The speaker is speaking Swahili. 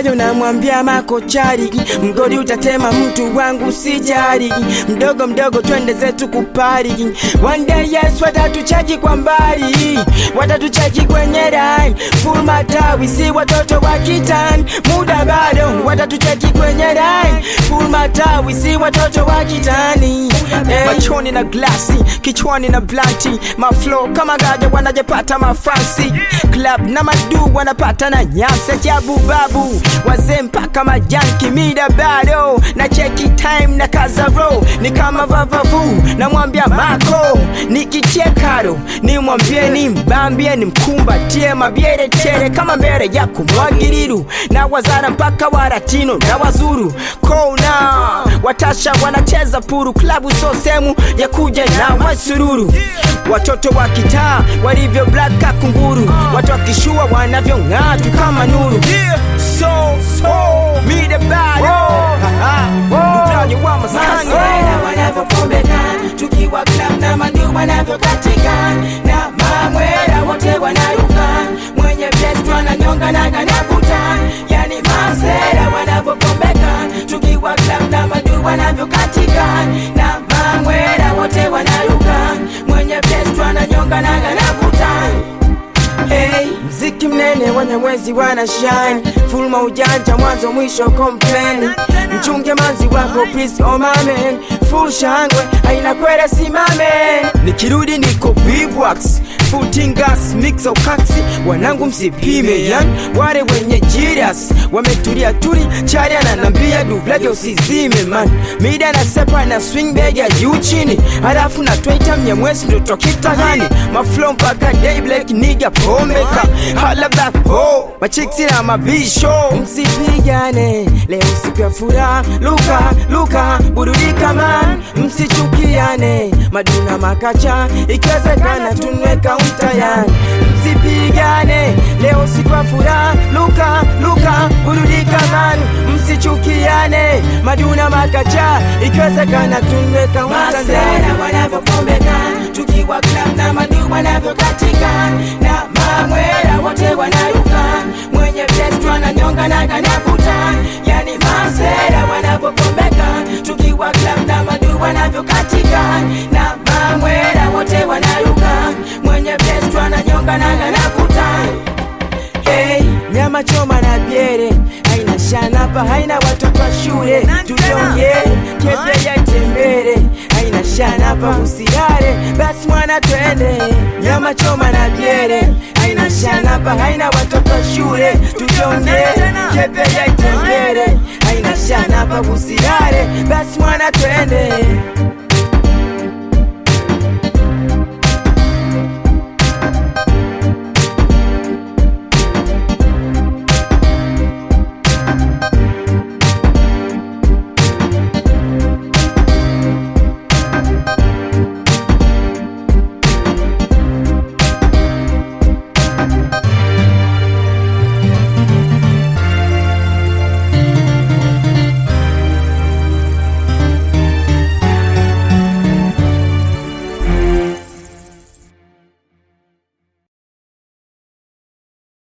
bado namwambia makochari, mgodi utatema mtu wangu sijari, mdogo mdogo twende zetu kupari. One day yes, watatuchaji kwa mbali, watatuchaji kwenye line, full matawi, si watoto wa kitani, muda bado, watatuchaji kwenye line, full matawi, si watoto wa kitani. Hey. Machoni na glasi, kichwani na blanti, maflow kama gaja wanajepata mafansi, club na madu wanapata na nyasi, ajabu babu, wazee mpaka majanki, mida bado na cheki time na kazaro, ni kama vavavu, namwambia mako nikichekaro, nimwambie ni mbambie ni mkumbatie mabyere tere kama mbere ya kumwagiriru, na wazara mpaka waratino na wazuru kona watasha wanacheza puru, klabu so sehemu ya kuja na wasururu, watoto wa kitaa walivyo black kakunguru, watu wakishua wanavyong'aa tu kama nuru. So, so, me the bad, mtaji wa maskani Maswala wanavyopombeka tukiwa club na madu wanavyokatika na mamwera wote wanaruka mwenye vest wananyonga na kanavuta yani masera wanavyopombeka tukiwa club na madu wanavyokatika na mamwera wote wanaruka mwenye vest wananyonga na kanavuta Hey, mziki mnene wanyamwezi wana shine full maujanja mwanzo mwisho complain mchunge manzi wako please oh my man full shangwe aina kwere simame nikirudi niko bivwax full tingas mix au kaksi wanangu msipime yan wale wenye jiras wametulia tuli chari ananambia dublage usizime man mida na sepa na swing bag ya juu chini halafu na twaita mnyamwezi mtoto kitagani maflow mpaka day black nigga pomeka hala back ho machiksi na mabisho msipigane leo siku ya furaha luka luka burudika man msichukiane maduna makacha ikiwezekana tunwe kaunta yani msipigane leo siku ya furaha luka luka burudika man msichukiane maduna makacha ikiwezekana tunwe kaunta masera wanavyopombeka tukiwa club na madu wanavyokatika na mamwera wote wanaruka mwenye vest wananyonga na kanavuta yani masera wanavyopombeka tukiwa club na madu wanavyokatika na mamwera wote wanaruka mwenye vest wananyonga na kanavuta Hey, nyama choma na biere haina shanapa, haina watoto wa shule tujonge kepe ya tembere haina shanapa, usilale basi mwana twende. Nyama choma na biere haina shanapa, haina watoto wa shule tujonge kepe ya tembere haina shanapa, usilale basi mwana twende.